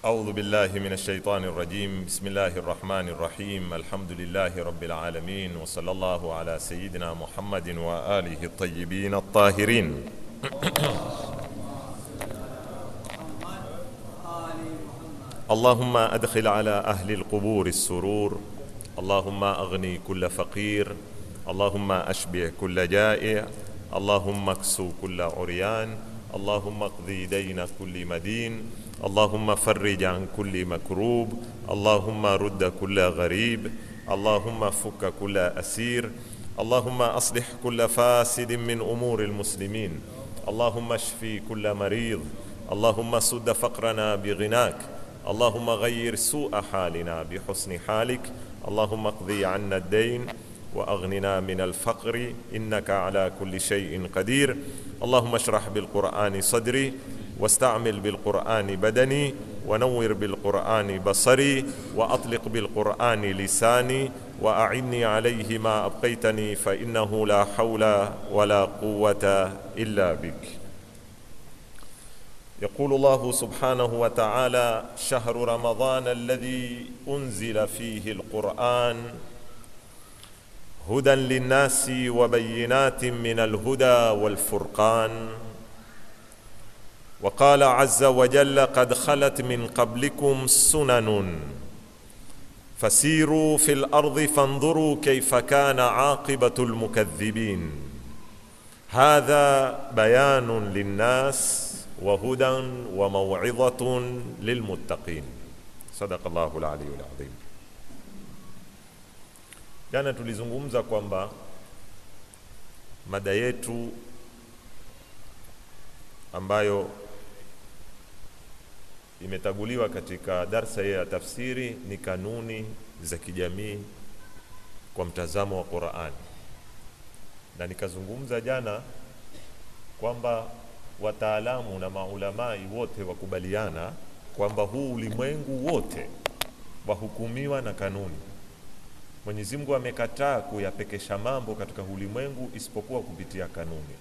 أعوذ بالله من الشيطان الرجيم بسم الله الرحمن الرحيم الحمد لله رب العالمين وصلى الله على سيدنا محمد وآله الطيبين الطاهرين اللهم أدخل على أهل القبور السرور اللهم أغني كل فقير اللهم أشبع كل جائع اللهم اكسو كل عريان اللهم اقضي دين كل مدين اللهم فرج عن كل مكروب اللهم رد كل غريب اللهم فك كل اسير اللهم اصلح كل فاسد من امور المسلمين اللهم اشفي كل مريض اللهم سد فقرنا بغناك اللهم غير سوء حالنا بحسن حالك اللهم اقضي عنا الدين واغننا من الفقر انك على كل شيء قدير اللهم اشرح بالقران صدري واستعمل بالقران بدني ونور بالقران بصري واطلق بالقران لساني واعني عليه ما ابقيتني فانه لا حول ولا قوه الا بك يقول الله سبحانه وتعالى شهر رمضان الذي انزل فيه القران هدى للناس وبينات من الهدى والفرقان وقال عز وجل قد خلت من قبلكم سنن فسيروا في الارض فانظروا كيف كان عاقبه المكذبين هذا بيان للناس وهدى وموعظه للمتقين صدق الله العلي العظيم jana tulizungumza kwamba mada yetu ambayo imetaguliwa katika darsa ya tafsiri ni kanuni za kijamii kwa mtazamo wa Qur'ani, na nikazungumza jana kwamba wataalamu na maulamai wote wakubaliana kwamba huu ulimwengu wote wahukumiwa na kanuni. Mwenyezi Mungu amekataa kuyapekesha mambo katika ulimwengu isipokuwa kupitia kanuni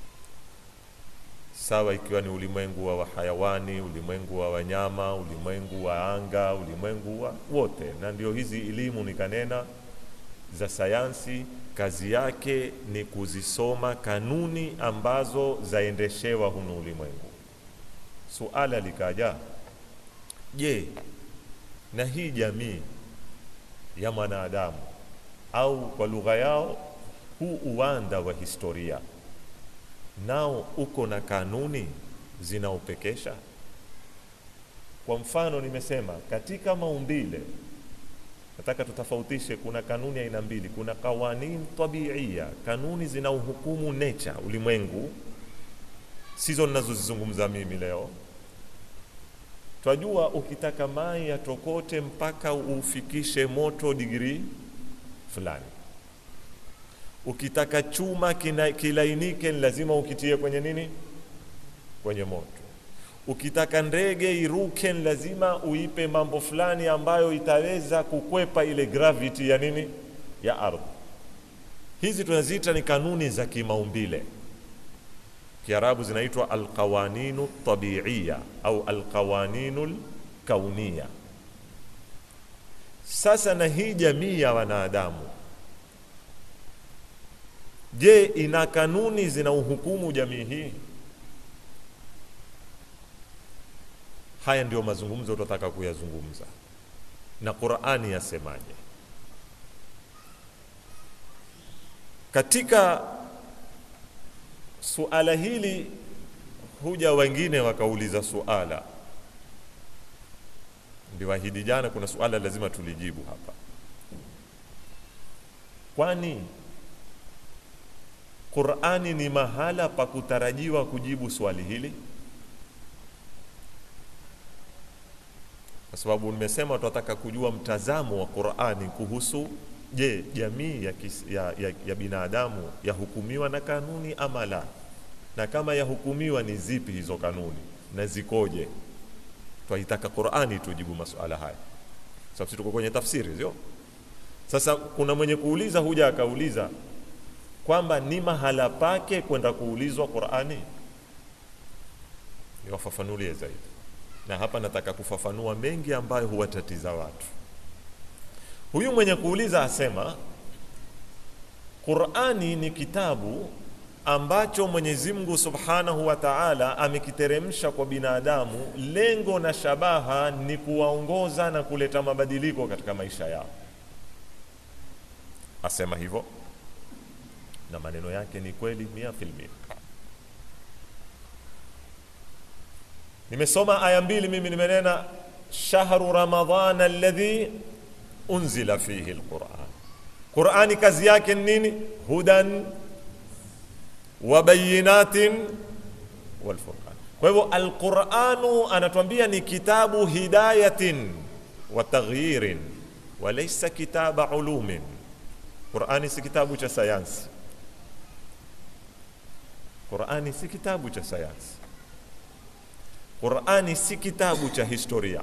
sawa ikiwa ni ulimwengu wa wahayawani, ulimwengu wa wanyama, ulimwengu wa anga, ulimwengu wa wote. Na ndio hizi elimu nikanena za sayansi, kazi yake ni kuzisoma kanuni ambazo zaendeshewa hunu ulimwengu. Suala likaja, je, na hii jamii ya mwanadamu au kwa lugha yao huu uwanda wa historia nao uko na kanuni zinaopekesha. Kwa mfano, nimesema katika maumbile, nataka tutofautishe, kuna kanuni aina mbili. Kuna kawanin tabiia, kanuni zinaohukumu nature, ulimwengu, sizo ninazozizungumza mimi leo. Twajua ukitaka mai yatokote mpaka ufikishe moto digrii fulani ukitaka chuma kina, kilainike ni lazima ukitie kwenye nini? Kwenye moto. Ukitaka ndege iruke ni lazima uipe mambo fulani ambayo itaweza kukwepa ile gravity ya nini? Ya ardhi. Hizi tunaziita ni kanuni za kimaumbile. Kiarabu zinaitwa alqawaninu tabiiya au alqawaninu kauniya. Sasa na hii jamii ya wanadamu Je, ina kanuni zina uhukumu jamii hii? Haya ndio mazungumzo tutataka kuyazungumza, na Qur'ani yasemaje katika suala hili? Huja wengine wakauliza suala, ndiwahidi jana, kuna suala lazima tulijibu hapa, kwani Qur'ani ni mahala pa kutarajiwa kujibu swali hili, kwa sababu nimesema tunataka kujua mtazamo wa Qur'ani kuhusu, je, jamii ya, kis, ya, ya, ya binadamu yahukumiwa na kanuni ama la, na kama yahukumiwa ni zipi hizo kanuni na zikoje? Twaitaka Qur'ani tujibu masuala haya, sababu tuko kwenye tafsiri, sio? Sasa kuna mwenye kuuliza, huja akauliza kwamba ni mahala pake kwenda kuulizwa Qur'ani. Niwafafanulie zaidi. na hapa nataka kufafanua mengi ambayo huwatatiza watu. Huyu mwenye kuuliza asema Qur'ani ni kitabu ambacho Mwenyezi Mungu Subhanahu wa Ta'ala amekiteremsha kwa binadamu, lengo na shabaha ni kuwaongoza na kuleta mabadiliko katika maisha yao. Asema hivyo na maneno yake ni kweli mia filmia. Nimesoma aya mbili mimi, nimenena shahru ramadhana alladhi unzila fihi alquran. Qurani kazi yake ni nini? Hudan wa bayinatin wal furqan. Kwa hivyo alquranu anatuambia ni kitabu hidayatin wa taghyirin wa laysa kitaba ulumin. Qurani si kitabu cha sayansi. Qurani si kitabu cha sayansi. Qurani si kitabu cha historia.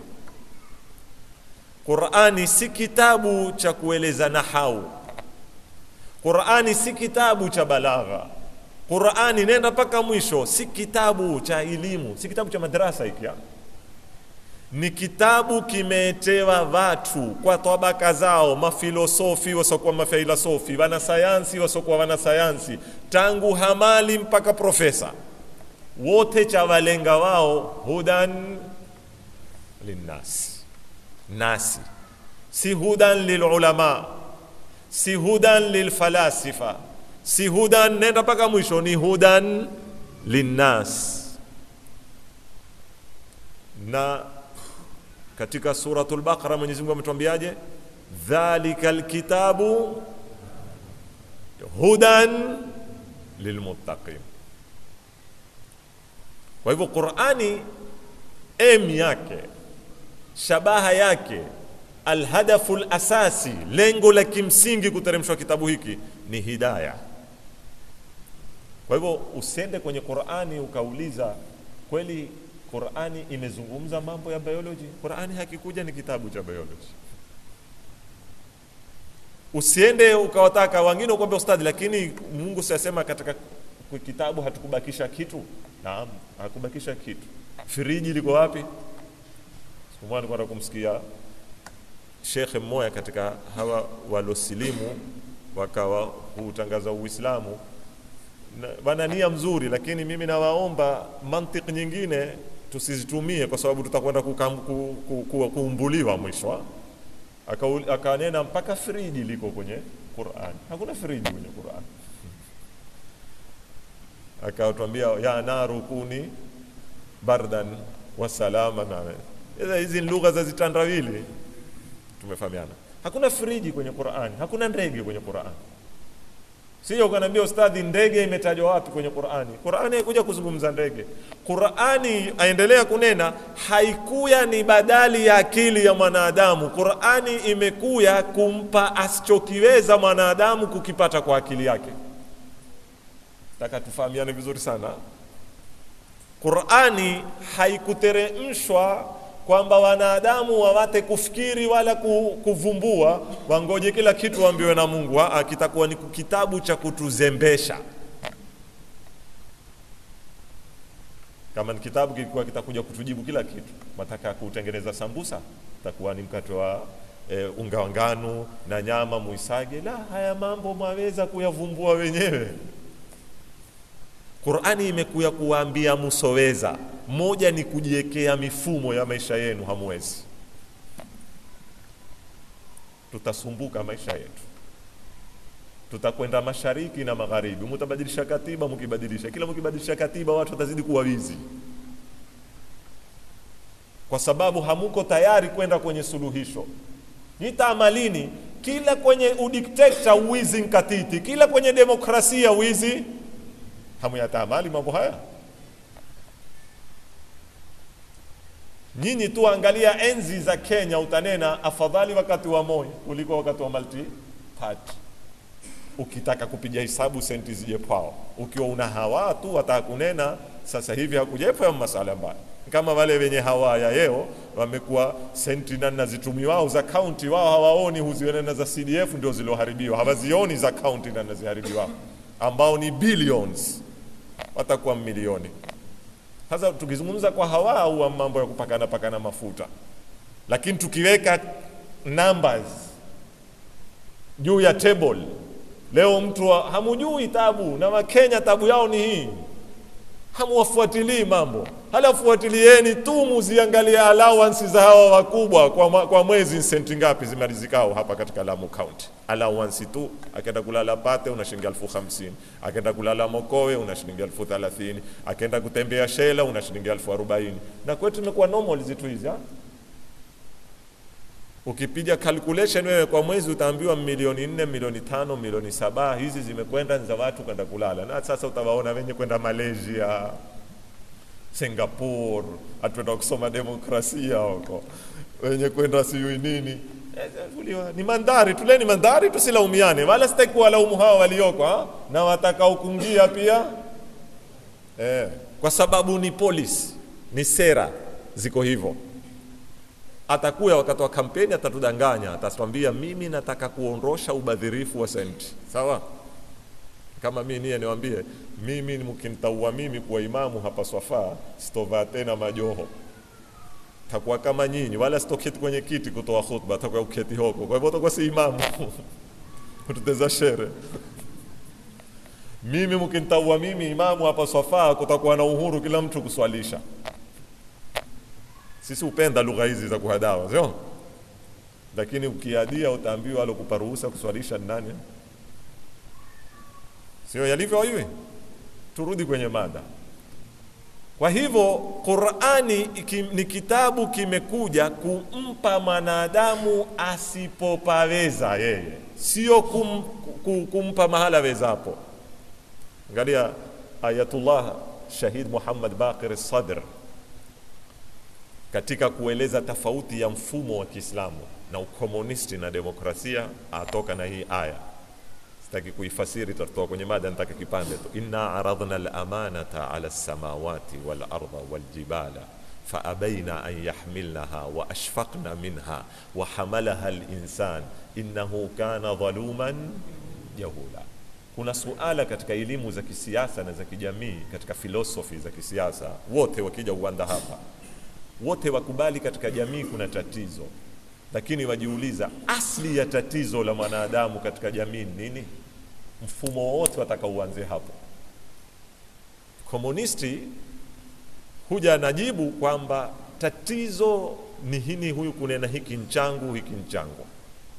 Qurani si kitabu cha kueleza nahau. Qurani si kitabu cha balagha. Qurani nenda mpaka mwisho, si kitabu cha elimu, si kitabu cha madrasa hiki. Ni kitabu kimetewa watu kwa tabaka zao, mafilosofi wasiokuwa mafilosofi, wanasayansi wasiokuwa wanasayansi, tangu hamali mpaka profesa, wote cha walenga wao hudan linnas nasi, si hudan lilulama, si hudan lilfalasifa, si hudan, nenda mpaka mwisho, ni hudan linnas. Na katika suratul Baqara Mwenyezi Mungu ametuambiaje? Dhalika alkitabu hudan lilmuttaqin. Kwa hivyo Qur'ani em yake shabaha yake alhadafu lasasi, lengo la kimsingi kuteremshwa kitabu hiki ni hidaya. Kwa hivyo usiende kwenye Qur'ani ukauliza kweli Qur'ani imezungumza mambo ya biology. Qur'ani hakikuja ni kitabu cha biology. Usiende ukawataka wengine ukwambia ustadhi, lakini Mungu siasema katika kitabu hatukubakisha kitu. Naam, hakubakisha kitu. Firiji liko wapi? Siku moja nilikuwa kumsikia shekhe mmoja katika hawa walosilimu wakawa hutangaza Uislamu wana nia mzuri, lakini mimi nawaomba mantiki nyingine tusizitumie, kwa sababu tutakwenda kuumbuliwa mwisho. Akanena mpaka friji liko kwenye Qur'an. Hakuna friji kwenye Qur'an. Akatwambia ya naru kuni bardan wa salama. Na hizi ni lugha za zitandawili, tumefahamiana. Hakuna friji kwenye Qur'an, hakuna ndege kwenye Qur'an. Sio ukaniambia ustadhi, ndege imetajwa wapi kwenye Qur'ani? Qur'ani haikuja kuzungumza ndege. Qur'ani aendelea kunena, haikuya ni badali ya akili ya mwanadamu. Qur'ani imekuya kumpa asichokiweza mwanadamu kukipata kwa akili yake. Taka tufahamiane vizuri sana. Qur'ani haikuteremshwa kwamba wanadamu wawate kufikiri wala kuvumbua, wangoje kila kitu waambiwe na Mungu. Aa, kitakuwa ni kitabu cha kutuzembesha. Kama ni kitabu kilikuwa kitakuja kutujibu kila kitu, mataka kutengeneza sambusa, itakuwa ni mkate wa e, unga wa ngano na nyama muisage. La, haya mambo mwaweza kuyavumbua wenyewe. Qur'ani imekuya kuwaambia musoweza moja ni kujiwekea mifumo ya maisha yenu, hamwezi. Tutasumbuka maisha yetu, tutakwenda mashariki na magharibi, mutabadilisha katiba, mukibadilisha kila mukibadilisha katiba, watu watazidi kuwa wizi, kwa sababu hamuko tayari kwenda kwenye suluhisho. Nitaamalini kila kwenye udikteta wizi nkatiti, kila kwenye demokrasia wizi, hamuyataamali mambo haya Nyinyi tu angalia enzi za Kenya, utanena afadhali wakati wa Moi kuliko wakati wa multi party. Ukitaka kupiga hesabu senti zije pao, ukiwa una hawa tu wataka kunena sasa hivi hakujepo ya masala mbaya, kama wale wenye hawa ya yeo wamekuwa senti nana zitumiwao za kaunti, wao hawaoni huziona za CDF ndio ziloharibiwa, hawazioni za kaunti nana ziharibiwa, ambao ni billions, watakuwa milioni Sasa tukizungumza kwa hawa au mambo ya kupakana pakana mafuta, lakini tukiweka numbers juu ya table leo, mtu wa- hamujui tabu na Wakenya tabu yao ni hii, hamuwafuatilii mambo, halafuatilieni tu muziangalie allowance za hawa wakubwa kwa, mwa- kwa mwezi senti ngapi zimalizikao hapa katika Lamu County. Allowance tu, akaenda kulala Pate una shilingi elfu hamsini akaenda kulala Mokowe una shilingi elfu thelathini akaenda kutembea Shela una shilingi elfu arobaini na kwetu imekuwa normal zitu hizi ha? Ukipiga calculation wewe kwa mwezi utaambiwa milioni nne, milioni tano, milioni saba. Hizi zimekwenda ni za watu kwenda kulala, na sasa utawaona wenye kwenda Malaysia, Singapore, atuenda kusoma demokrasia huko, wenye kwenda sijui nini. Eh, uliwa- Ni mandhari, tuleni mandhari, tusilaumiane, wala sitaki kuwalaumu hawa walioko ha? na watakaokungia pia eh, kwa sababu ni polisi, ni sera ziko hivyo atakuya wakati wa kampeni atatudanganya, atatwambia mimi nataka kuondosha ubadhirifu wa senti. Sawa, kama mimi niye niwaambie, mimi mkinitaua mimi kuwa imamu hapa Swafaa, sitovaa tena majoho, takuwa kama nyinyi, wala sitoketi kwenye kiti kutoa khutba, takuwa uketi hoko. Kwa hivyo takuwa si imamu kututeza shere mimi mkinitaua mimi imamu hapa Swafaa, kutakuwa na uhuru kila mtu kuswalisha sisi hupenda lugha hizi za kuhadawa, sio? Lakini ukiadia utaambiwa alokupa ruhusa kuswalisha ni nani? Sio yalivyo hivi. Turudi kwenye mada. Kwa hivyo Qur'ani iki- ni kitabu kimekuja kumpa mwanadamu asipopaweza yeye, sio kum, kum, kumpa mahala wezapo. Angalia Ayatullah Shahid Muhammad Baqir Sadr katika kueleza tofauti ya mfumo wa Kiislamu na ukomunisti na demokrasia, atoka na hii aya. Sitaki kuifasiri, tutatoa kwenye mada, nataka kipande tu. inna aradna al-amanata ala as-samawati wal arda wal jibala faabaina an yahmilnaha wa ashfaqna minha wa hamalaha al-insan innahu kana dhaluman jahula. Kuna suala katika elimu za kisiasa na za kijamii, katika filosofi za kisiasa, wote wakija uwanda hapa wote wakubali katika jamii kuna tatizo, lakini wajiuliza asli ya tatizo la mwanadamu katika jamii ni nini? Mfumo wote wataka uanze hapo. Komunisti huja anajibu kwamba tatizo ni hini, huyu kunena hiki nchangu, hiki nchangu.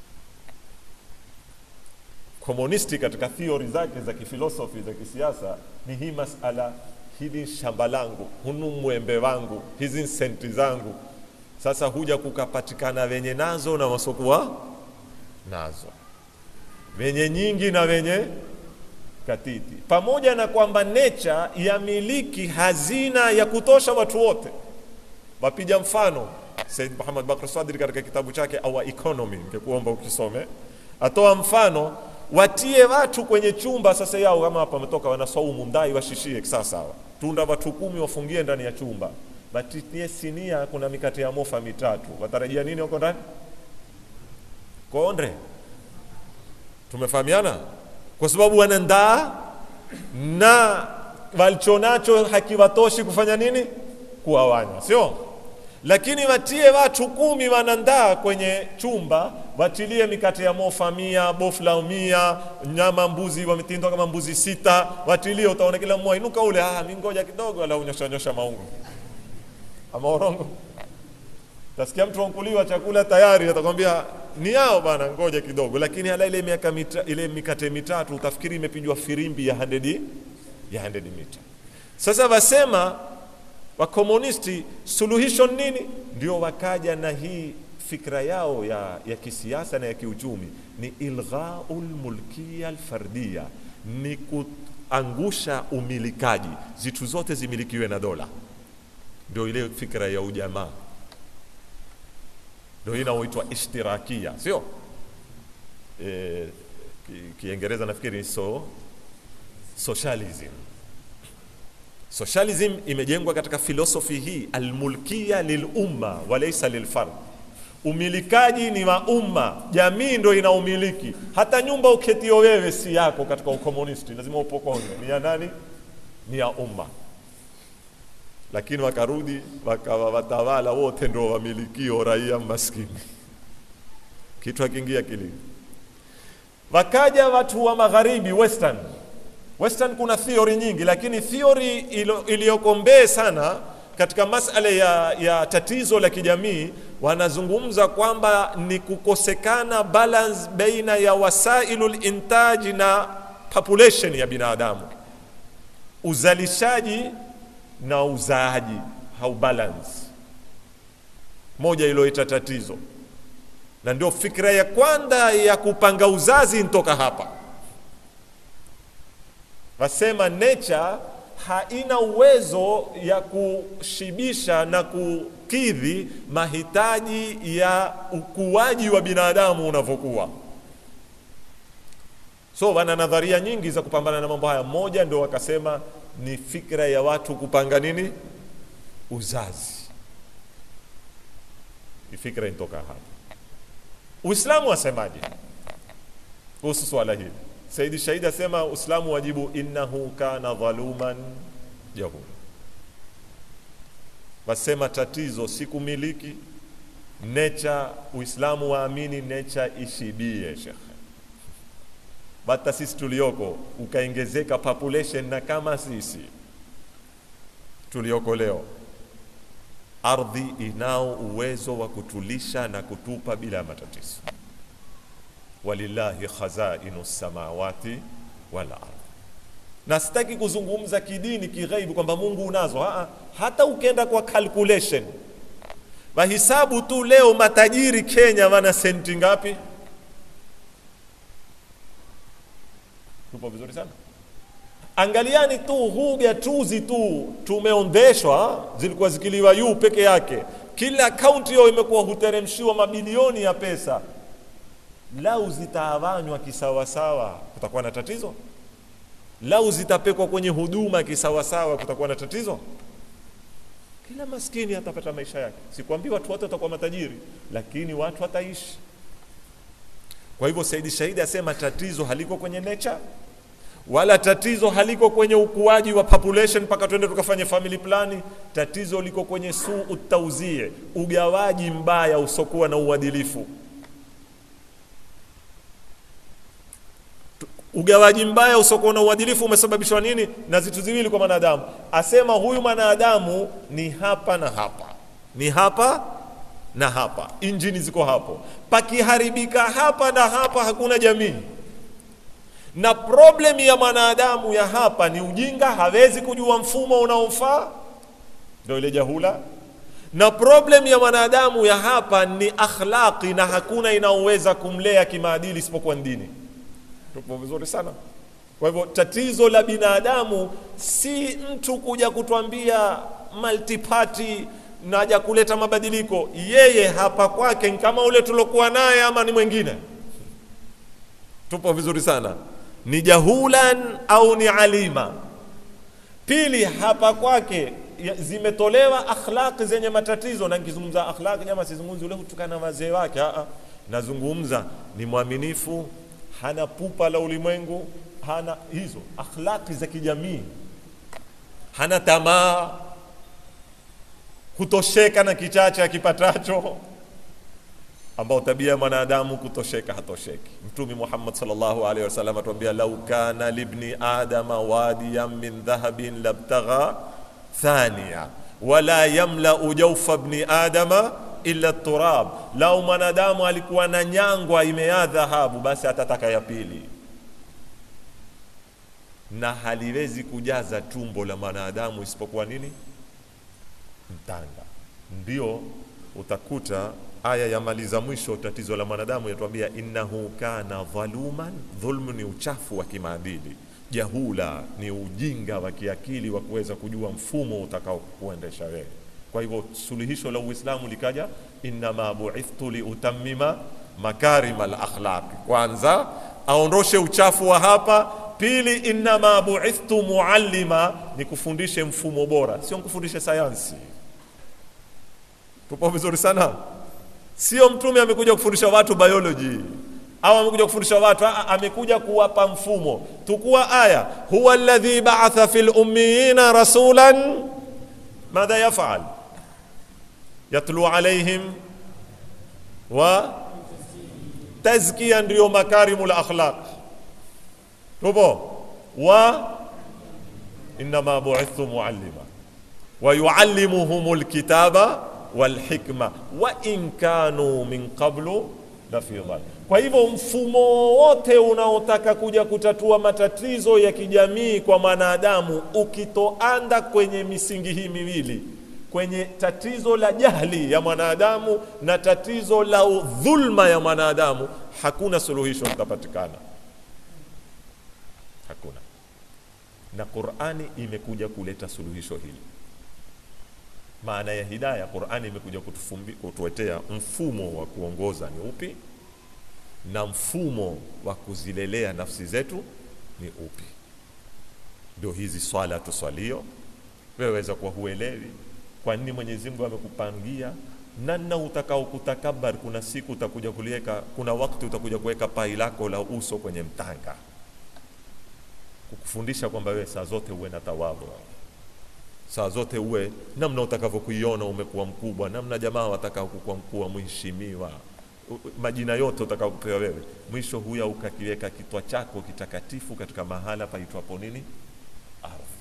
Komunisti katika theory zake za kifilosofi za kisiasa ni hii masala hili shamba langu, hunu mwembe wangu, hizi senti zangu. Sasa huja kukapatikana wenye nazo na wasokuwa nazo, wenye nyingi na wenye katiti, pamoja na kwamba nature yamiliki hazina ya kutosha watu wote. Wapiga mfano Said Muhammad Bakr Sadri katika kitabu chake Our Economy, ningekuomba ukisome, atoa mfano watie watu kwenye chumba sasa yao, kama hapa wametoka wanasaumu mdai washishie sasa, hawa tunda watu kumi wafungie ndani ya chumba, batitie sinia, kuna mikate ya mofa mitatu, watarajia nini wako ndani? Konde, tumefahamiana, kwa sababu wanandaa na walichonacho hakiwatoshi kufanya nini? Kuwawanya, sio? Lakini watie watu kumi wanandaa kwenye chumba, watilie mikate ya mofa mia, bofla mia, nyama mbuzi wametindwa kama mbuzi sita, watilie, utaona kila mmoja inuka ule, ah, mimi ngoja kidogo, ala unyosha nyosha maungo ama orongo. Tasikia mtu wankuliwa chakula tayari, atakwambia ni yao bana, ngoja kidogo. Lakini hala ile miaka mita, ile mikate mitatu utafikiri imepigwa firimbi ya 100 ya 100 mita. Sasa wasema wakomunisti suluhisho nini? Ndio wakaja na hii fikra yao ya, ya kisiasa na ya kiuchumi ni ilghaul mulkiya alfardiya, ni kuangusha umilikaji, zitu zote zimilikiwe na dola. Ndio ile fikra ya ujamaa, ndio hii inaoitwa ishtirakia, sio e, Kiingereza ki nafikiri so socialism Socialism imejengwa katika filosofi hii almulkia lilumma walaysa lilfard. Umilikaji ni wa umma, jamii ndo ina umiliki. Hata nyumba uketio wewe si yako katika ukomunisti, lazima upokonywe. Ni ya nani? Ni ya umma. lakini wakarudi wakawa watawala wote ndio wamilikio raia maskini, kitu hakiingia akilini. Wakaja watu wa magharibi western. Western kuna theory nyingi, lakini theory iliyoko mbee sana katika masala ya, ya tatizo la kijamii wanazungumza kwamba ni kukosekana balance baina ya wasailul intaji na population ya binadamu, uzalishaji na uzaaji haubalance, moja iliyoita tatizo, na ndio fikra ya kwanza ya kupanga uzazi ntoka hapa. Wasema nature haina uwezo ya kushibisha na kukidhi mahitaji ya ukuaji wa binadamu unavyokuwa. So wana nadharia nyingi za kupambana na mambo haya. Moja ndio wakasema ni fikra ya watu kupanga nini, uzazi. Ni fikra inatoka hapa. Uislamu wasemaje kuhusu swala hili? Saidi Shahidi asema Uislamu wajibu innahu kana dhaluman jahula. Wasema tatizo si kumiliki necha. Uislamu waamini necha ishibie, shekhe. Bata sisi tulioko ukaongezeka population, na kama sisi tulioko leo, ardhi inao uwezo wa kutulisha na kutupa bila matatizo walillahi khazainu samawati wal ardh. Na sitaki kuzungumza kidini kighaibu kwamba Mungu unazo ha, hata ukenda kwa calculation wahisabu tu leo matajiri Kenya wana senti ngapi? Tupo vizuri sana. Angaliani tu huu gatuzi tu tumeondeshwa, zilikuwa zikiliwa yu peke yake, kila kaunti hiyo imekuwa huteremshiwa mabilioni ya pesa lau zitawanywa kisawasawa kutakuwa na tatizo? Lau zitapekwa kwenye huduma kisawasawa kutakuwa na tatizo? Kila maskini atapata maisha yake. Sikwambii watu wote watakuwa matajiri, lakini watu wataishi. Kwa hivyo Saidi Shahidi asema tatizo haliko kwenye nature, wala tatizo haliko kwenye ukuaji wa population mpaka twende tukafanye family plani. Tatizo liko kwenye suu utauzie, ugawaji mbaya usokuwa na uadilifu ugawaji mbaya usiokuwa na uadilifu umesababishwa nini? Na vitu viwili kwa mwanadamu. Asema huyu mwanadamu ni hapa na hapa, ni hapa na hapa, injini ziko hapo. Pakiharibika hapa na hapa, hakuna jamii. Na problemu ya mwanadamu ya hapa ni ujinga, hawezi kujua mfumo unaomfaa, ndio ile jahula. Na problemu ya mwanadamu ya hapa ni akhlaqi, na hakuna inaoweza kumlea kimaadili isipokuwa dini. Tupo vizuri sana. Kwa hivyo tatizo la binadamu si mtu kuja kutwambia multiparty naja kuleta mabadiliko. Yeye hapa kwake ni kama ule tulokuwa naye ama ni mwingine. Tupo vizuri sana, ni jahulan au ni alima. Pili, hapa kwake zimetolewa akhlaqi zenye matatizo, na nikizungumza akhlaqi, jamaa, sizungumzi ule kutukana wazee wake, a nazungumza ni mwaminifu hana pupa la ulimwengu, hana hizo akhlaqi za kijamii, hana tamaa, kutosheka na kichache akipatacho, ambao tabia ya mwanadamu kutosheka, hatosheki. Mtume Muhammad sallallahu alaihi wasallam atuambia, lau kana libni adama wadiyan min dhahabin labtagha thaniya wala yamlau jawfa bni adama illa turab, lau mwanadamu alikuwa na nyangwa imea dhahabu, basi atataka ya pili, na haliwezi kujaza tumbo la mwanadamu isipokuwa nini? Mtanga. Ndio utakuta aya ya maliza mwisho, tatizo la mwanadamu yatuambia, innahu kana dhaluman. Dhulmu ni uchafu wa kimaadili, jahula ni ujinga wa kiakili wa kuweza kujua mfumo utakao kuendesha wewe kwa hivyo suluhisho la Uislamu likaja, innama buithtu liutammima makarima alakhlaqi. Kwanza aondoshe uchafu wa hapa. Pili, innama buithtu muallima, ni kufundishe mfumo bora, sio kufundishe sayansi. Tupo vizuri sana, sio mtume amekuja kufundisha watu biology au amekuja kufundisha watu, amekuja kuwapa mfumo. Tukua aya, huwa alladhi ba'atha fil ummiyina rasulan madha yafal yatlu alaihim wa tazkia ndio makarimul akhlaq tupo wa innama bu'ithtu muallima wa yuallimuhumul kitaba wal hikma wa in kanu min qablu la fi dhal. Kwa hivyo mfumo wote unaotaka kuja kutatua matatizo ya kijamii kwa mwanadamu ukitoanda kwenye misingi hii miwili, kwenye tatizo la jahli ya mwanadamu na tatizo la dhulma ya mwanadamu, hakuna suluhisho litapatikana, hakuna. Na Qur'ani imekuja kuleta suluhisho hili maana ya hidaya qurani imekuja kutufumbi- kutuletea mfumo wa kuongoza ni upi na mfumo wa kuzilelea nafsi zetu ni upi ndio hizi swala tuswalio wewe weza kuwa huelewi kwa nini mwenyezi mungu amekupangia namna utakao kutakabar kuna siku utakuja kuliweka kuna wakati utakuja kuweka pai lako la uso kwenye mtanga kukufundisha kwamba wewe saa zote uwe na tawadhu saa zote uwe namna utakavyokuiona umekuwa mkubwa, namna jamaa watakao kukuwa mkuu, mheshimiwa, u- majina yote utakaopewa wewe, mwisho huya ukakiweka kitwa chako kitakatifu katika mahala paitwapo nini? Ardhi.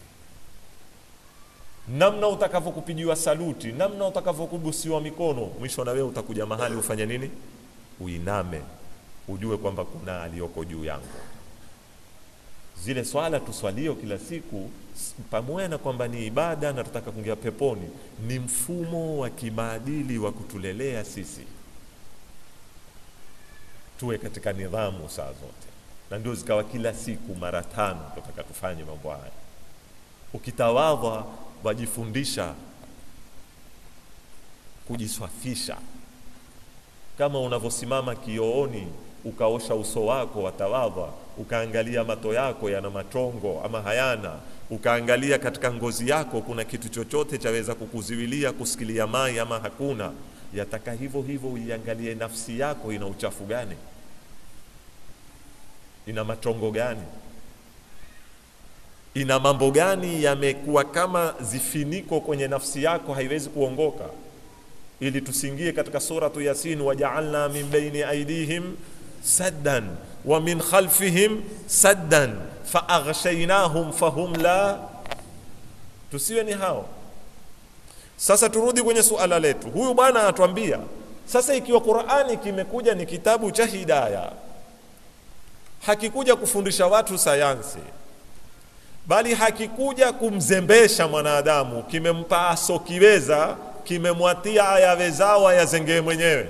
Namna utakavyokupigiwa saluti, namna utakavyokubusiwa mikono, mwisho na wewe utakuja mahali ufanye nini? Uiname, ujue kwamba kuna aliyoko juu yangu zile swala tuswalio kila siku s- pamoja na kwamba ni ibada na tutaka kuingia peponi ni mfumo wa kimaadili wa kutulelea sisi tuwe katika nidhamu saa zote na ndio zikawa kila siku mara tano tutaka tufanye mambo haya ukitawadha wajifundisha kujiswafisha kama unavyosimama kiooni ukaosha uso wako watawadha ukaangalia mato yako yana matongo ama hayana ukaangalia katika ngozi yako kuna kitu chochote chaweza kukuziwilia kusikilia mai ama hakuna yataka hivyo hivyo uiangalie nafsi yako ina uchafu gani ina matongo gani ina mambo gani yamekuwa kama zifiniko kwenye nafsi yako haiwezi kuongoka ili tusiingie katika suratu yasin wajaalna min baini aidihim saddan wa min khalfihim saddan faaghshaynahum fahum la tusiwe ni hao sasa turudi kwenye suala letu huyu bwana anatuambia sasa ikiwa qurani kimekuja ni kitabu cha hidaya hakikuja kufundisha watu sayansi bali hakikuja kumzembesha mwanadamu kimempa asokiweza kimemwatia ayawezao ayazengee mwenyewe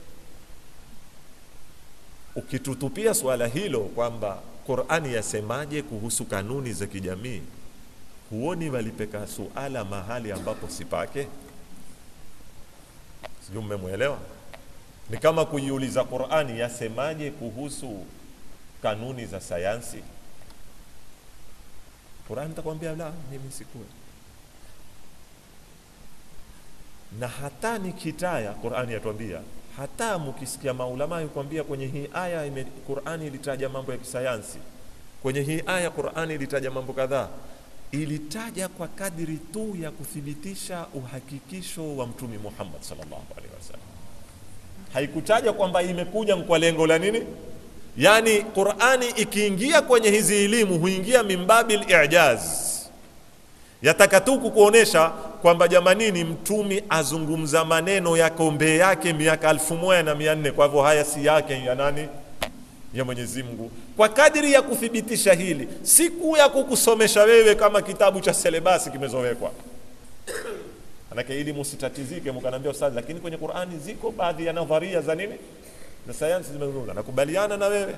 ukitutupia swala hilo kwamba qurani yasemaje kuhusu kanuni za kijamii huoni walipeka suala mahali ambapo sipake sijui mmemwelewa ni kama kuiuliza qurani yasemaje kuhusu kanuni za sayansi qurani takwambia la mimi sikuwe na hata nikitaya qurani yatuambia hata mkisikia maulama yukwambia kwenye hii aya ime, qurani ilitaja mambo ya kisayansi kwenye hii aya qurani ilitaja mambo kadhaa ilitaja kwa kadiri tu ya kuthibitisha uhakikisho wa mtumi muhammad sallallahu alaihi wasallam haikutaja kwamba imekuja kwa lengo la nini yaani qurani ikiingia kwenye hizi elimu huingia mimbabil ijaz yataka tu kukuonesha kwamba jamanini mtumi azungumza maneno ya kombe yake miaka elfu moja na mia nne kwa hivyo haya si yake ya nani ya mwenyezi mungu kwa kadiri ya kuthibitisha hili siku ya kukusomesha wewe kama kitabu cha selebasi kimezowekwa manake ili musitatizike mkanaambia ustadhi lakini kwenye qurani ziko baadhi ya nadharia za nini za sayansi zimezungumza nakubaliana na wewe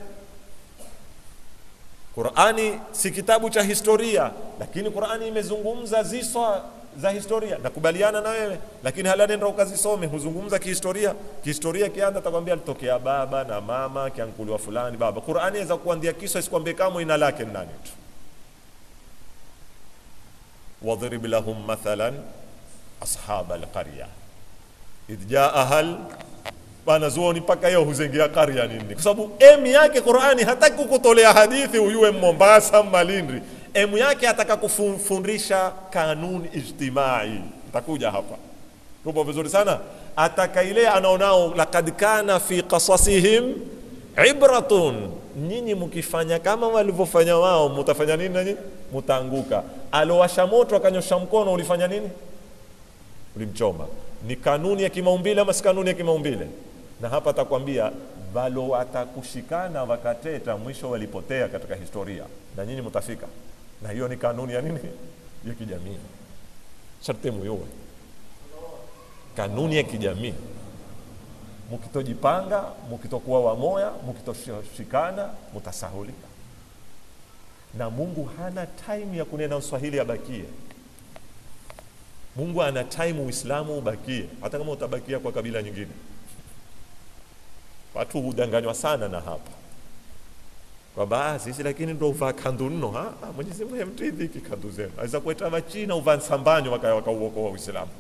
qurani si kitabu cha historia lakini qurani imezungumza ziswa za historia nakubaliana na wewe lakini hala nenda ukazisome huzungumza kihistoria kihistoria kianda takwambia alitokea baba na mama kiankuliwa fulani baba qurani aweza kuandia kisa isikwambie kama ina lake ni nani tu wadhrib lahum mathalan ashab alqarya idh jaaha wanazuoni mpaka hiyo huzengea karya nini kwa sababu emu yake qurani hataki kukutolea hadithi uyue mombasa malindi emu yake ataka kufundisha kanuni ijtimai takuja hapa tupo vizuri sana ataka ile anaonao lakad kana fi qasasihim ibratun nyinyi mkifanya kama walivyofanya wao mutafanya nini nanyi mutaanguka alowasha moto akanyosha mkono ulifanya nini ulimchoma ni kanuni ya kimaumbile ama si kanuni ya kimaumbile na hapa atakwambia valo watakushikana wakateta mwisho walipotea katika historia na nyinyi mtafika na hiyo ni kanuni ya nini ya kijamii sharti muyuwe kanuni ya kijamii mukitojipanga mukitokuwa wamoya mukitoshikana mutasahulika na mungu hana time ya kunena uswahili abakie mungu ana time uislamu ubakie hata kama utabakia kwa kabila nyingine watu hudanganywa sana na hapa kwamba sisi lakini ndo uvaa kandu nno Ha, ha, mwenyezi mungu hemtidhiki kandu zenu aweza kueta wachina uvaa nsambanyo wakauokoa uislamu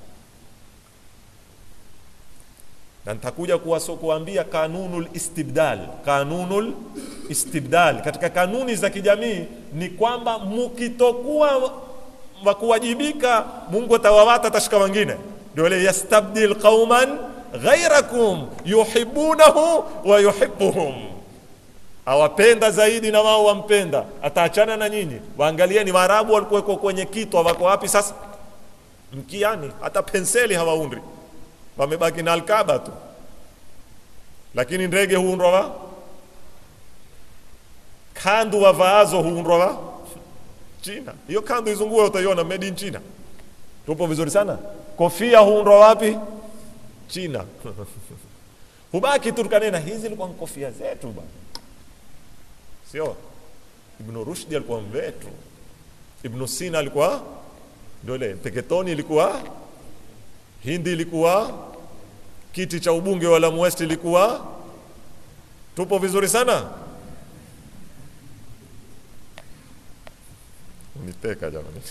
na nitakuja kuwaso kuambia kanunul istibdal kanunul istibdal katika kanuni za kijamii ni kwamba mukitokuwa wa kuwajibika mungu atawawata atashika wengine ndio ile yastabdil qauman ghairakum yuhibunahu wa yuhibuhum awapenda zaidi na wao wampenda ataachana na nyinyi waangalieni waarabu walikuweko kwenye kitwa wako wapi sasa mkiani hata penseli hawaundi wamebaki na alkaba tu lakini ndege huundwa wa kandu wavaazo huundwa wa china hiyo kandu izungue utaiona made in china tupo vizuri sana kofia huundwa wapi china hubaki tu tukanena hizi ilikuwa ni kofia zetu bwana sio ibnu rushdi alikuwa mvetu ibnu sina alikuwa ndio ile peketoni ilikuwa hindi ilikuwa kiti cha ubunge wa Lamu West ilikuwa tupo vizuri sana niteka jamani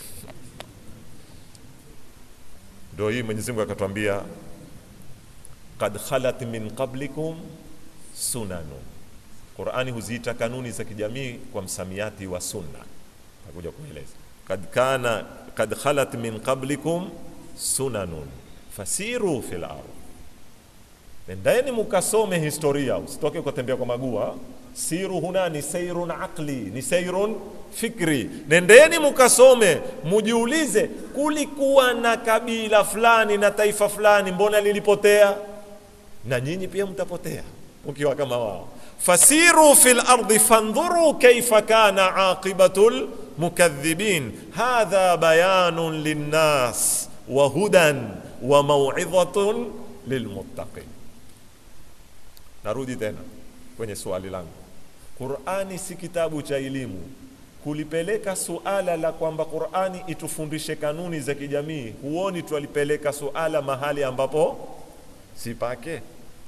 ndio hii Mwenyezi Mungu akatwambia kad khalat min qablikum sunanu Qurani huziita kanuni za kijamii kwa msamiati wa sunna takuja kueleza kad kana kad khalat min qablikum sunanun fasiru fil ardh nendeni mukasome historia usitoke ukatembea kwa magua siru huna ni seirun aqli ni seirun fikri nendeni mukasome mujiulize kulikuwa na kabila fulani na taifa fulani mbona lilipotea na nyinyi pia mtapotea ukiwa kama wao fasiru fil ardi fandhuru kaifa kana aqibatu lmukadhibin hadha bayanun linnas wa hudan wa mauidhatun lilmuttaqin narudi tena kwenye swali langu qurani si kitabu cha elimu kulipeleka suala la kwamba qurani itufundishe kanuni za kijamii huoni twalipeleka suala mahali ambapo si pake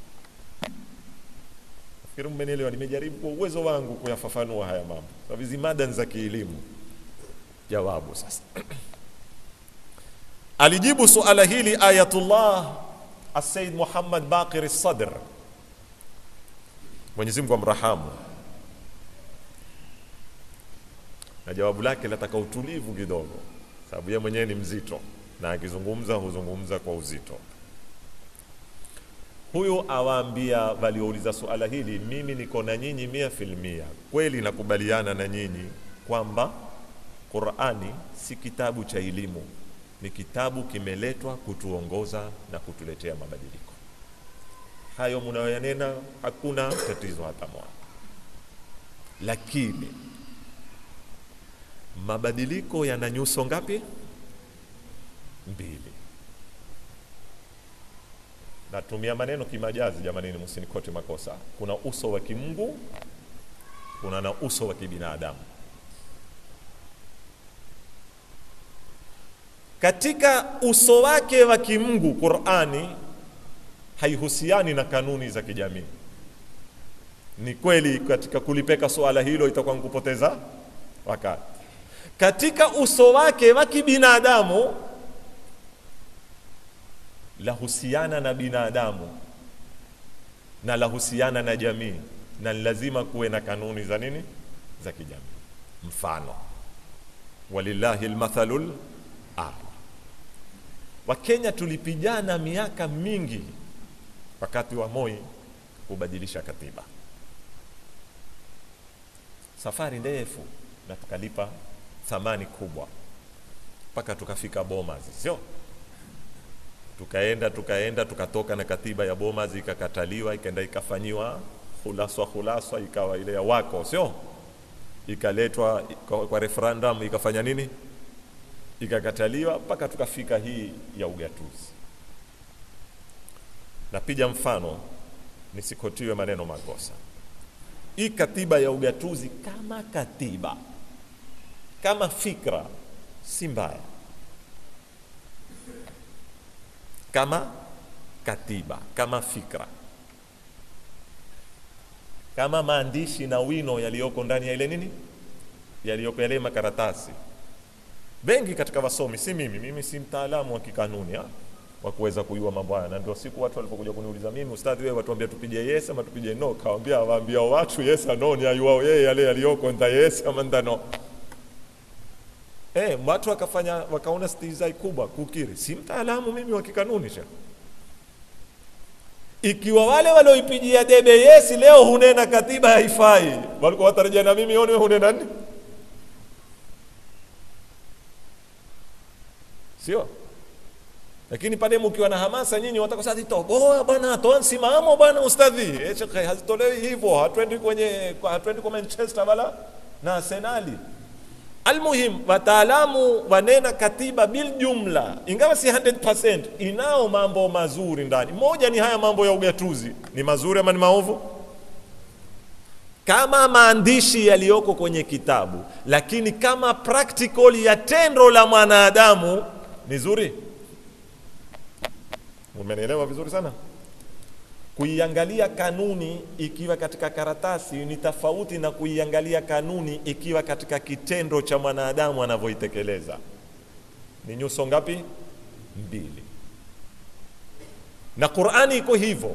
nafikiri mmenielewa nimejaribu kwa uwezo wangu kuyafafanua haya mambo sababu hizi mada ni za kielimu jawabu sasa alijibu suala hili ayatullah asayid muhammad baqir sadr mwenyezi mungu amrahamu na jawabu lake lataka utulivu kidogo sababu yeye mwenyewe ni mzito na akizungumza huzungumza kwa uzito huyu awaambia waliouliza suala hili mimi niko na nyinyi mia filmia kweli nakubaliana na nyinyi kwamba qurani si kitabu cha elimu ni kitabu kimeletwa kutuongoza na kutuletea mabadiliko hayo mnayoyanena hakuna tatizo hata moja lakini mabadiliko yana nyuso ngapi mbili natumia maneno kimajazi jamanini msinikote makosa kuna uso wa kimungu kuna na uso wa kibinadamu katika uso wake wa kimungu qurani haihusiani na kanuni za kijamii ni kweli katika kulipeka suala hilo itakuwa nkupoteza wakati katika uso wake wa kibinadamu lahusiana na binadamu na lahusiana na jamii na lazima kuwe na kanuni za nini za kijamii mfano walillahi lmathalu ala Wakenya tulipigana miaka mingi wakati wa Moi kubadilisha katiba, safari ndefu, na tukalipa thamani kubwa mpaka tukafika Bomas, sio? Tukaenda tukaenda tukatoka na katiba ya Bomas ikakataliwa, ikaenda ikafanyiwa hulaswa hulaswa, ikawa ile ya wako, sio? Ikaletwa kwa, kwa referendum ikafanya nini? Ikakataliwa mpaka tukafika hii ya ugatuzi. Napiga mfano nisikotiwe maneno makosa. Hii katiba ya ugatuzi kama katiba, kama fikra, si mbaya kama katiba, kama fikra, kama maandishi na wino yaliyoko ndani ya ile nini, yaliyoko yale makaratasi. Wengi katika wasomi, si mimi, mimi si mtaalamu wa kikanuni ha? wa kuweza kujua mambo haya, na ndio siku watu walipokuja kuniuliza mimi, ustadhi, wewe watuambia tupige yes ama tupige no? Kawaambia, waambia watu yes no, ni ayuao yeye yale yaliyoko nda yes ama nda no. Eh, watu wakafanya wakaona stihizai kubwa kukiri, si mtaalamu mimi wa kikanuni sha. Ikiwa wale walioipigia debe yes leo hunena katiba haifai, walikuwa watarajia na mimi one hunena nini? Sio? Lakini pale mkiwa na hamasa nyinyi wataka sasa toboa bwana, toa msimamo bwana ustadhi. Eh, shekhe hazitolewi hivyo, hatuendi kwenye hatuendi kwa Manchester wala na Arsenali. Almuhim, wataalamu wanena katiba bil jumla, ingawa si 100%, inao mambo mazuri ndani. Moja ni haya mambo ya ugatuzi, ni mazuri ama ni maovu? Kama maandishi yaliyoko kwenye kitabu, lakini kama practical ya tendo la mwanadamu ni zuri. Umenielewa vizuri sana? Kuiangalia kanuni ikiwa katika karatasi ni tofauti na kuiangalia kanuni ikiwa katika kitendo cha mwanadamu anavyoitekeleza. Ni nyuso ngapi? Mbili. Na Qur'ani iko hivyo.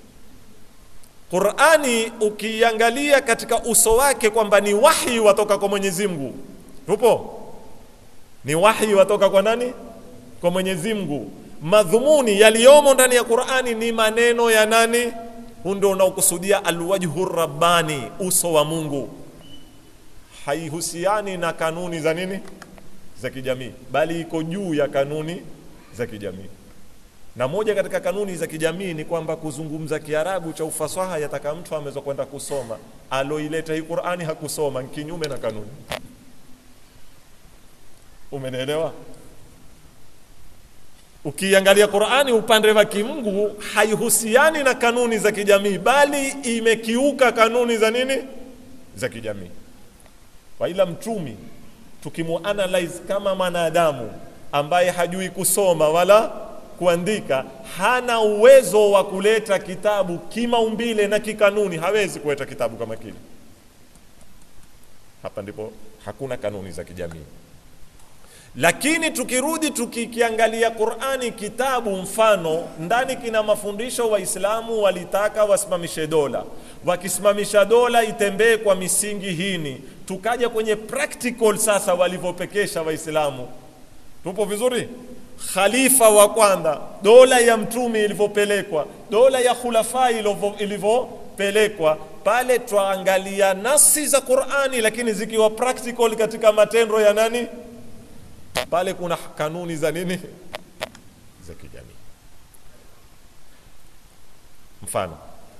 Qur'ani ukiangalia katika uso wake kwamba ni wahi watoka kwa Mwenyezi Mungu. Tupo? Ni wahi watoka kwa nani? Kwa Mwenyezi Mungu madhumuni yaliyomo ndani ya Qur'ani ni maneno ya nani? Huu ndio unaokusudia alwajhu rabbani, uso wa Mungu. Haihusiani na kanuni za nini za kijamii, bali iko juu ya kanuni za kijamii. Na moja katika kanuni za kijamii ni kwamba kuzungumza Kiarabu cha ufasaha yataka mtu ameweza kwenda kusoma. Aloileta hii Qur'ani hakusoma, kinyume na kanuni. Umenielewa? Ukiangalia Qur'ani upande wa kimungu haihusiani na kanuni za kijamii, bali imekiuka kanuni za nini za kijamii. Waila mtumi tukimuanalyze kama mwanadamu ambaye hajui kusoma wala kuandika, hana uwezo wa kuleta kitabu kimaumbile na kikanuni, hawezi kuleta kitabu kama kile. Hapa ndipo hakuna kanuni za kijamii lakini tukirudi tukikiangalia Qur'ani kitabu mfano ndani kina mafundisho Waislamu walitaka wasimamishe dola, wakisimamisha dola itembee kwa misingi hini. Tukaja kwenye practical sasa, walivyopekesha Waislamu, tupo vizuri. Khalifa wa kwanza, dola ya mtume ilivyopelekwa, dola ya khulafa ilivyopelekwa pale, twaangalia nasi za Qur'ani, lakini zikiwa practical katika matendo ya nani pale kuna kanuni za nini za kijamii. Mfano,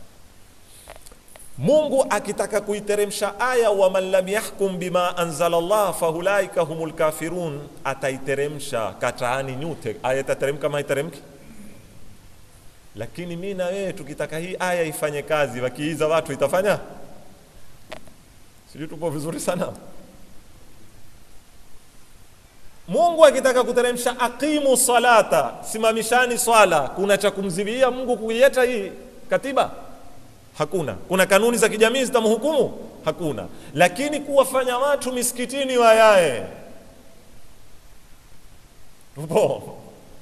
Mungu akitaka kuiteremsha aya wa man lam yahkum bima anzala Allah fahulaika humul kafirun, ataiteremsha kataani nyute. Aya itateremka kama haiteremki? Lakini mi na wewe tukitaka hii aya ifanye kazi, wakiiza watu itafanya? Sijui tupo vizuri sana. Mungu akitaka kuteremsha aqimu salata, simamishani swala, kuna cha kumziwia Mungu kuieta hii katiba? Hakuna. Kuna kanuni za kijamii zitamhukumu? Hakuna. Lakini kuwafanya watu misikitini wayae, tupo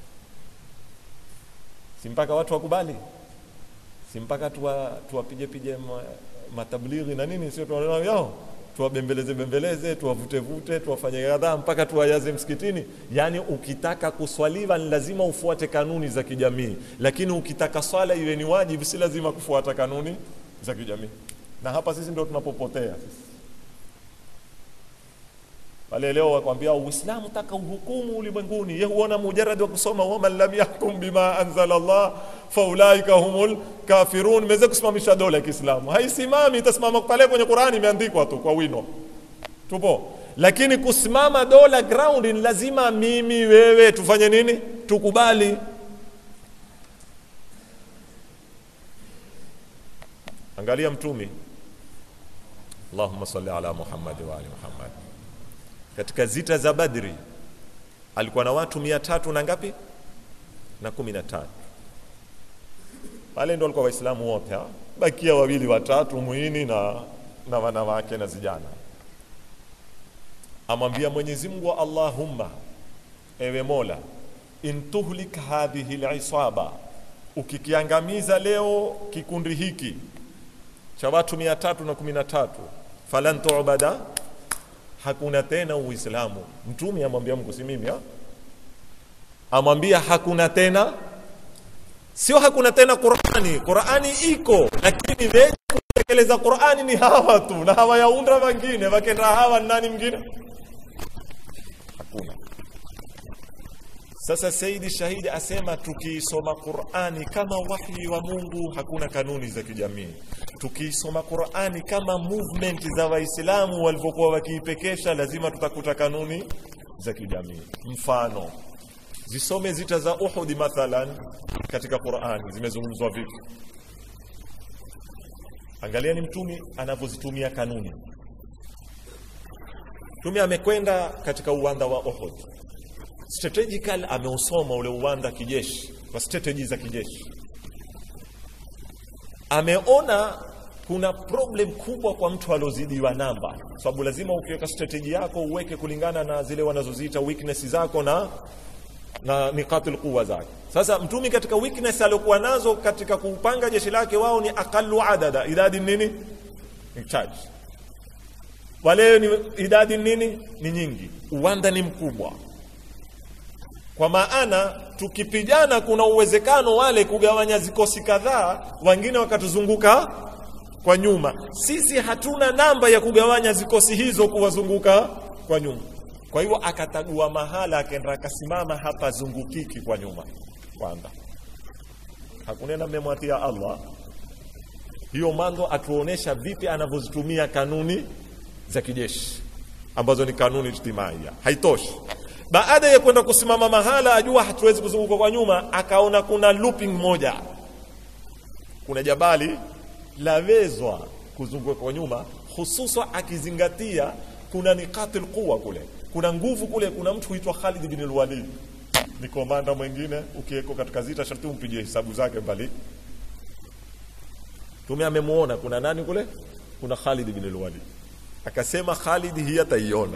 si mpaka watu wakubali, si mpaka tuwa, tuwapige pige matablighi na nini, sio tunaona yao tuwabembeleze bembeleze, tuwavute vute, tuwafanye kadhaa mpaka tuwajaze msikitini. Yaani ukitaka kuswaliwa ni lazima ufuate kanuni za kijamii, lakini ukitaka swala iwe ni wajibu, si lazima kufuata kanuni za kijamii. Na hapa sisi ndio tunapopotea wale leo wakwambia Uislamu taka uhukumu ulimwenguni, ye huona mujarad wa kusoma waman lam yahkum bima anzala Allah faulaika humul kafirun. Meweza kusimamisha dola ya Kiislamu, haisimami. Itasimama pale kwenye Qurani, imeandikwa tu kwa wino, tupo. Lakini kusimama dola ground ni lazima mimi wewe tufanye nini? Tukubali. Angalia Mtumi, Allahumma salli ala Muhammad wa ali Muhammad katika zita za Badri alikuwa na watu mia tatu na ngapi na kumi na tatu pale ndo walikuwa Waislamu wote, bakia wawili watatu muhini na, na wanawake na vijana. Amwambia Mwenyezi Mungu, Allahumma, ewe Mola, intuhlik hadhihi lisaba, ukikiangamiza leo kikundi hiki cha watu mia tatu na kumi na tatu falan tu'bada hakuna tena Uislamu. Mtume amwambia Mungu, si mimi, amwambia hakuna tena, sio hakuna tena Qurani. Qurani iko, lakini wenye kutekeleza Qurani ni hawa tu, na hawayaunda wengine. Wakenda hawa nani mwingine? Hakuna. Sasa Saidi Shahidi asema tukiisoma Qurani kama wahyi wa Mungu, hakuna kanuni za kijamii. Tukiisoma Qurani kama movement za Waislamu walivyokuwa wakiipekesha, lazima tutakuta kanuni za kijamii. Mfano, zisome zita za Uhud mathalan, katika Qurani zimezungumzwa vipi? Angalieni Mtume anavyozitumia kanuni. Mtume amekwenda katika uwanda wa Uhud strategical ameusoma ule uwanda kijeshi kwa strategy za kijeshi, ameona kuna problem kubwa kwa mtu aliozidiwa namba, sababu lazima ukiweka strategy yako uweke kulingana na zile wanazoziita weakness zako na na niqatul quwa zake. Sasa mtumi katika weakness aliokuwa nazo katika kupanga jeshi lake, wao ni aqallu adada, idadi nini ni charge, wale ni idadi nini ni nyingi, uwanda ni mkubwa kwa maana tukipigana, kuna uwezekano wale kugawanya zikosi kadhaa, wengine wakatuzunguka kwa nyuma. Sisi hatuna namba ya kugawanya zikosi hizo kuwazunguka kwa nyuma. Kwa hivyo akatagua mahala, akaenda akasimama hapa zungukiki kwa nyuma kwanza, hakunena mmemwatia Allah. Hiyo mando atuonesha vipi anavyozitumia kanuni za kijeshi ambazo ni kanuni ijtimaia. Haitoshi baada ya kwenda kusimama mahala ajua hatuwezi kuzunguka kwa nyuma, akaona kuna looping moja, kuna jabali lawezwa kuzunguka kwa nyuma, hususan akizingatia kuna niqatil quwa kule, kuna nguvu kule. Kuna mtu huitwa Khalid bin al-Walid, ni komanda mwingine, ukiweko katika zita sharti umpigie hesabu zake mbali. Tume amemuona kuna nani kule, kuna Khalid bin al-Walid, akasema Khalid hii ataiona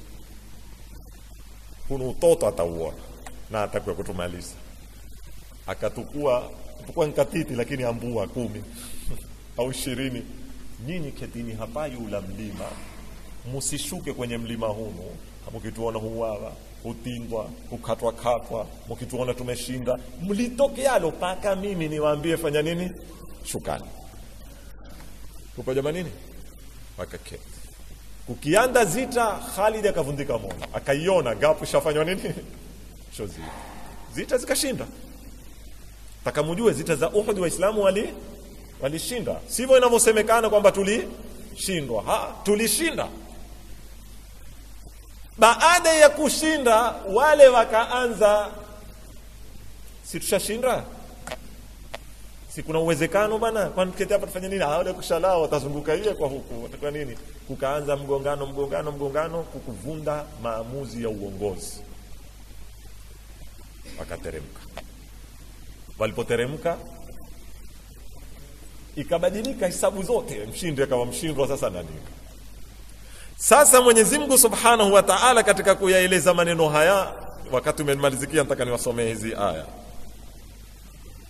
kuna utoto atauona na atakuwa kutumaliza. Akatukua tukua nkatiti, lakini ambua kumi au ishirini, nyinyi ketini hapa yula mlima, musishuke kwenye mlima hunu. Mukituona huwawa hutindwa hukatwa katwa, mukituona tumeshinda, mlitokealo paka mimi niwaambie fanya nini, shukani. Tupo jamanini, wakaketi kukianda zita, Khalid akavundika moyo, akaiona gapu shafanywa nini sho zita zita zikashinda. Takamujue zita za Uhud Waislamu wali walishinda, sivyo inavyosemekana kwamba tulishindwa. Ha, tulishinda. Baada ya kushinda, wale wakaanza, si tushashinda si kuna uwezekano bana, kwani tuketi hapa tufanye nini? Wale kushalao watazunguka ile kwa huku, watakuwa nini? Kukaanza mgongano, mgongano, mgongano, kukuvunda maamuzi ya uongozi. Wakateremka. Walipoteremka ikabadilika hisabu zote, mshindi akawa mshindwa. Sasa nani? Sasa Mwenyezi Mungu Subhanahu wa Ta'ala, katika kuyaeleza maneno haya, wakati umemalizikia, nataka niwasomee hizi aya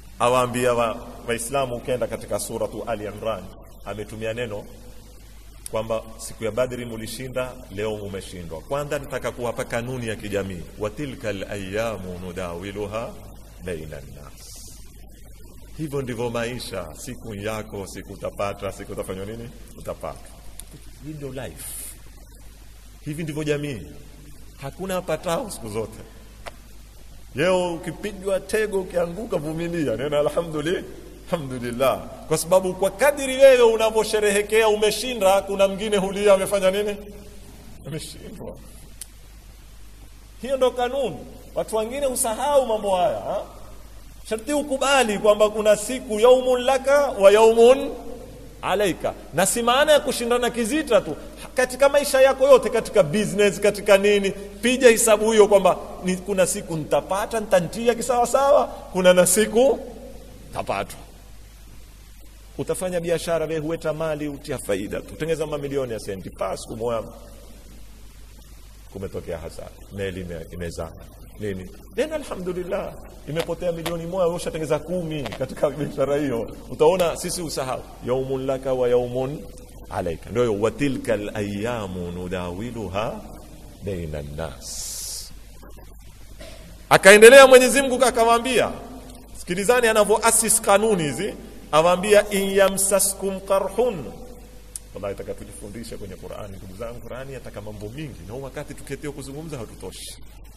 awaambia Waislamu wa ukenda katika suratu Ali Imran ametumia neno kwamba siku ya Badri mulishinda, leo mumeshindwa. Kwanza nitaka kuwapa kanuni ya kijamii, wa tilka alayamu nudawiluha baina nnas. Hivyo ndivyo maisha, siku yako, siku utapata, siku utafanywa nini, utapata. Hii ndio life, hivi ndivyo jamii. Hakuna apatao siku zote. Leo ukipigwa tego, ukianguka, vumilia, nena alhamdulillah alhamdulillah, kwa sababu kwa kadiri wewe unavyosherehekea umeshinda, kuna mwingine hulia amefanya nini, ameshindwa. Hiyo ndo kanuni. Watu wengine usahau mambo haya ha? Sharti ukubali kwamba kuna siku yaumun laka wa yaumun alaika, na si maana ya kushindana kizita tu katika maisha yako yote, katika business, katika nini, piga hisabu hiyo kwamba ni kuna siku nitapata, nitantia kisawasawa, kuna na siku tapatwa utafanya biashara wewe hueta mali utia faida tutengeza mamilioni ya senti pa siku moja kumetokea hasara meli imezama nini tena alhamdulillah imepotea milioni moja wewe ushatengeza kumi katika biashara hiyo utaona sisi usahau yaumun laka wa yaumun alaika ndio wa tilka alayamu nudawiluha baina nnas akaendelea Mwenyezi Mungu akamwambia sikilizani anavyoasis kanuni hizi awaambia in yamsaskum qarhun wallahi taka tujifundishe kwenye Qur'ani ndugu zangu Qur'ani yataka mambo mingi na wakati tuketeo kuzungumza hatutoshi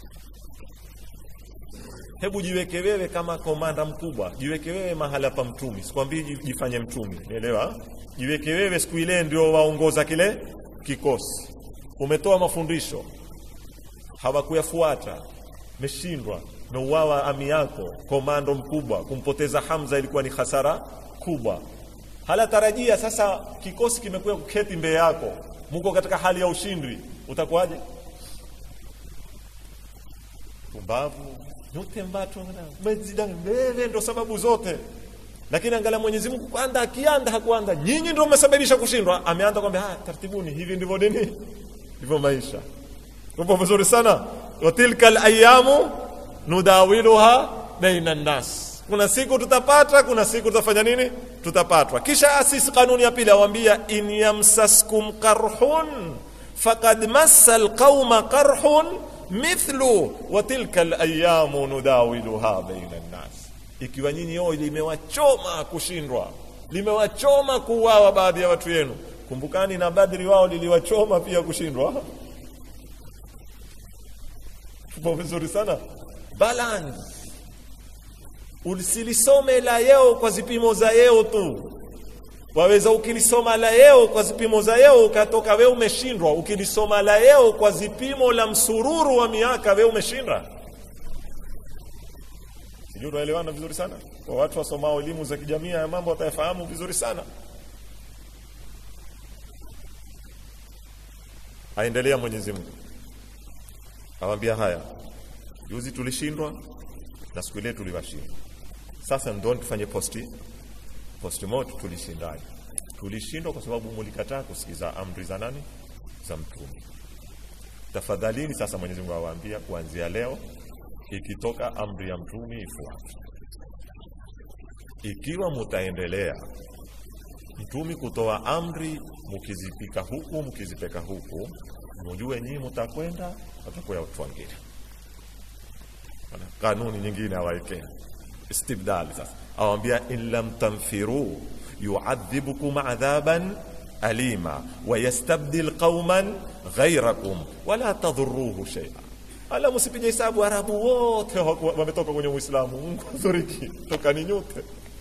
hebu jiweke wewe kama komanda mkubwa jiweke wewe mahala pa mtumi sikwambii jifanye mtumi umeelewa jiweke wewe siku ile ndio waongoza kile kikosi umetoa mafundisho hawakuyafuata meshindwa meuawa ami yako komando mkubwa kumpoteza Hamza ilikuwa ni hasara kubwa hala tarajia sasa kikosi kimekuwa kuketi mbele yako mko katika hali ya ushindi utakuwaje pumbavu yote mbato mezida mbele ndo sababu zote lakini angalia Mwenyezi Mungu kwanza akianda hakuanda nyinyi ndio mmesababisha kushindwa ameanza kwambia haya tartibuni hivi ndivyo nini ndivyo maisha tupo vizuri sana wa tilka alayamu nudawiluha baina nnas kuna siku tutapata kuna siku tutafanya nini tutapatwa kisha asisi kanuni ya pili awambia in yamsaskum qarhun faqad massa alqauma qarhun mithlu wa tilka alayamu nudawiluha baina nnas ikiwa nyinyi yo limewachoma kushindwa limewachoma kuuawa baadhi ya watu yenu kumbukani na badri wao liliwachoma pia kushindwa tupo vizuri sana balance usilisome la yeo kwa zipimo za yeo tu waweza ukilisoma la yeo kwa zipimo za yeo ukatoka we umeshindwa ukilisoma la yeo kwa zipimo la msururu wa miaka we umeshinda sijui tunaelewana vizuri sana kwa watu wasomao elimu za kijamii ya mambo watayafahamu vizuri sana aendelea mwenyezi mungu awambia haya juzi tulishindwa na siku ile tuliwashinda sasa ndo tufanye posti posti moto tulishindaje tulishindwa kwa sababu mulikataa kusikiza amri za nani za mtume tafadhalini sasa mwenyezi mungu awaambia kuanzia leo ikitoka amri ya mtume ifuate ikiwa mutaendelea mtumi kutoa amri mukizipika huku mukizipeka huku mujue nyinyi mutakwenda watakuya watu wengine kanuni nyingine awaekea istibdali sasa awambia in lam tanfiru yuadhibukum adhaban alima wayastabdil qauman ghairakum wala tadhuruhu shaia ala msipige hesabu arabu wote wametoka kwenye uislamu mungu azoriki tokani nyote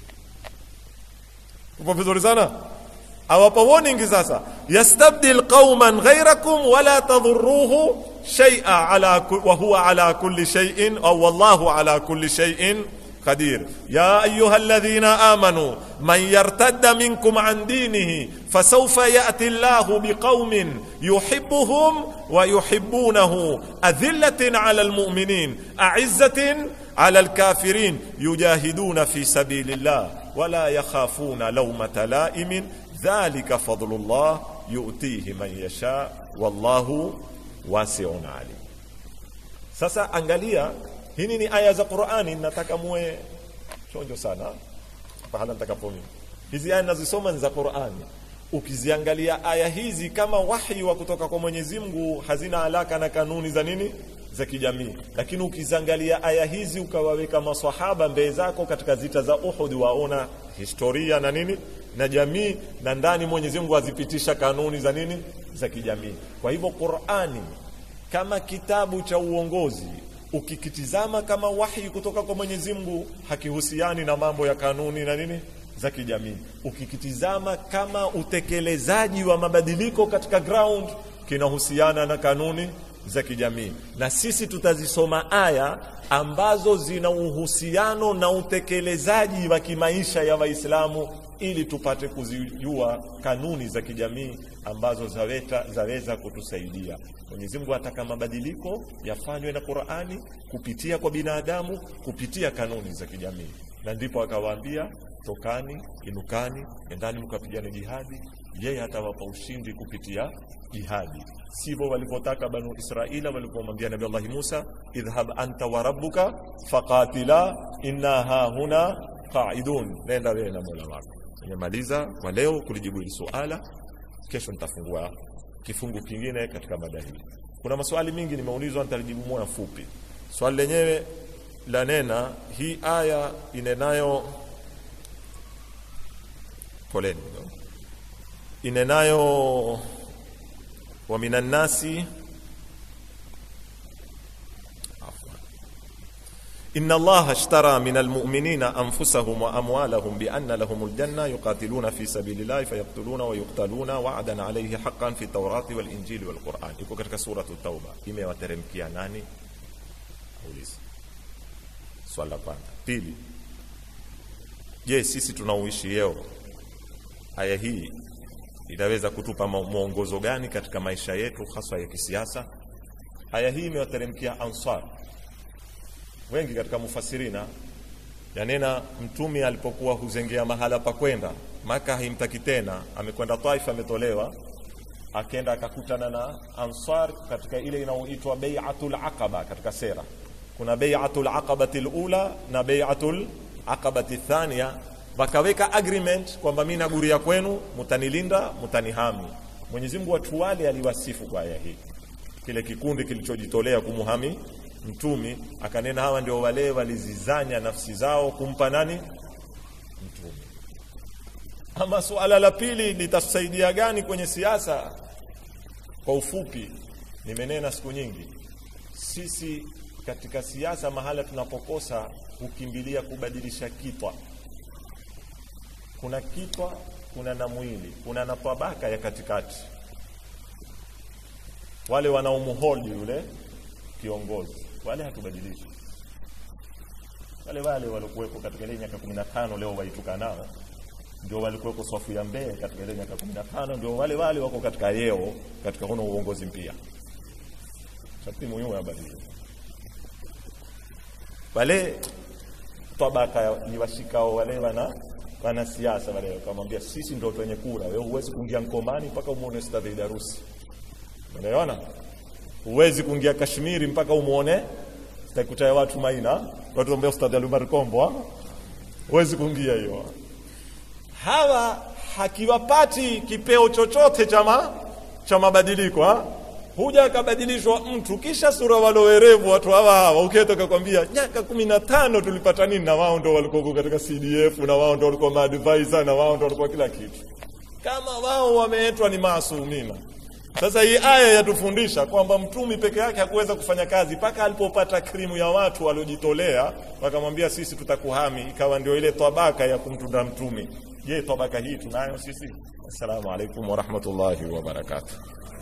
upo vizuri sana awapa warning sasa yastabdil qauman ghairakum wala tadhuruhu shaia ala wa huwa ala kulli shay'in au wallahu ala kulli shay'in قدير يا أيها الذين آمنوا من يرتد منكم عن دينه فسوف يأتي الله بقوم يحبهم ويحبونه أذلة على المؤمنين أعزة على الكافرين يجاهدون في سبيل الله ولا يخافون لومة لائم ذلك فضل الله يؤتيه من يشاء والله واسع عليم sasa angalia hini ni aya za qurani nataka muwe chonjo sana pahala nitakapo mimi hizi aya nazisoma ni za qurani ukiziangalia aya hizi kama wahi wa kutoka kwa Mwenyezi Mungu hazina alaka na kanuni za nini za kijamii, lakini ukiziangalia aya hizi ukawaweka maswahaba mbele zako katika zita za Uhud, waona historia na nini na jamii, na ndani Mwenyezi Mungu azipitisha kanuni za nini za kijamii. Kwa hivyo Qur'ani kama kitabu cha uongozi ukikitizama kama wahi kutoka kwa Mwenyezi Mungu hakihusiani na mambo ya kanuni na nini za kijamii. Ukikitizama kama utekelezaji wa mabadiliko katika ground kinahusiana na kanuni za kijamii, na sisi tutazisoma aya ambazo zina uhusiano na utekelezaji wa kimaisha ya Waislamu ili tupate kuzijua kanuni za kijamii ambazo zaweta, zaweza kutusaidia. Mwenyezi Mungu ataka mabadiliko yafanywe na Qur'ani kupitia kwa binadamu kupitia kanuni za kijamii, na ndipo akawaambia tokani, inukani, endani mkapigane jihadi. Yeye atawapa ushindi kupitia jihadi. Sivyo walivyotaka Banu Israila walipomwambia Nabii Allah Musa, idhhab anta wa rabbuka faqatila inna hahuna qaidun, nenda wewe na Mola wako. Nimemaliza kwa leo kulijibu hili suala. Kesho nitafungua kifungu kingine katika mada hii. Kuna maswali mingi nimeulizwa, nitalijibu moja fupi. Swali lenyewe la nena hii aya inenayo poleni inenayo wa minan nasi إن الله اشترى من المؤمنين أنفسهم وأموالهم بأن لهم الجنة يقاتلون في سبيل الله فيقتلون ويقتلون وعدا عليه حقا في التوراة والإنجيل والقرآن iko katika suratu Tauba imewateremkia nani? Auliza swali la kwanza. Pili, je, sisi tunaoishi leo aya hii inaweza kutupa mwongozo gani katika maisha yetu hasa ya kisiasa? Aya hii imewateremkia Ansar wengi katika mufasirina yanena mtumi alipokuwa huzengea mahala pa kwenda Maka haimtaki tena, amekwenda Taifa, ametolewa akenda akakutana na Ansar katika ile inayoitwa bai'atul aqaba. Katika sera kuna bai'atul aqabati alula na bai'atul aqabati thania, wakaweka agreement kwamba mimi naguria kwenu, mutanilinda, mutanihami. Mwenyezi Mungu watu wale aliwasifu kwa aya hii, kile kikundi kilichojitolea kumuhami mtumi akanena, hawa ndio wale walizizanya nafsi zao kumpa nani? Mtumi. Ama suala la pili litasaidia gani kwenye siasa? Kwa ufupi, nimenena siku nyingi, sisi katika siasa mahala tunapokosa hukimbilia kubadilisha kitwa. Kuna kitwa, kuna na mwili, kuna na tabaka ya katikati, wale wanaomholdi yule kiongozi wale hatubadilishi. Wale wale walikuwepo katika ile miaka kumi na tano leo waituka nao, ndio walikuwepo swafu ya mbele katika ile miaka kumi na tano ndio wale wale wako katika yeo katika huno uongozi mpya. Sharti muhimu yabadilika. Wale tabaka ni washikao wale wana wanasiasa wale wakamwambia, sisi ndio wenye kura, wewe huwezi kuingia Mkomani mpaka umuone Ustadhi Darusi. Unaona? huwezi kuingia Kashmiri mpaka umuone sitakuta watu maina watu ambao Ustadh Alumar Kombo, huwezi kuingia hiyo. Hawa hakiwapati kipeo chochote chama cha mabadiliko, huja akabadilishwa mtu kisha sura walowerevu watu hawa hawa, ukitoka kwambia miaka kumi na tano tulipata nini, na wao ndo walikuwa katika CDF na wao ndo walikuwa maadvisor na wao ndo walikuwa kila kitu, kama wao wameetwa ni maasumina. Sasa hii aya yatufundisha kwamba mtumi peke yake hakuweza kufanya kazi mpaka alipopata krimu ya watu waliojitolea, wakamwambia sisi tutakuhami, ikawa ndio ile tabaka ya kumtunda mtumi. Je, tabaka hii tunayo sisi? Assalamu alaikum warahmatullahi wabarakatuh.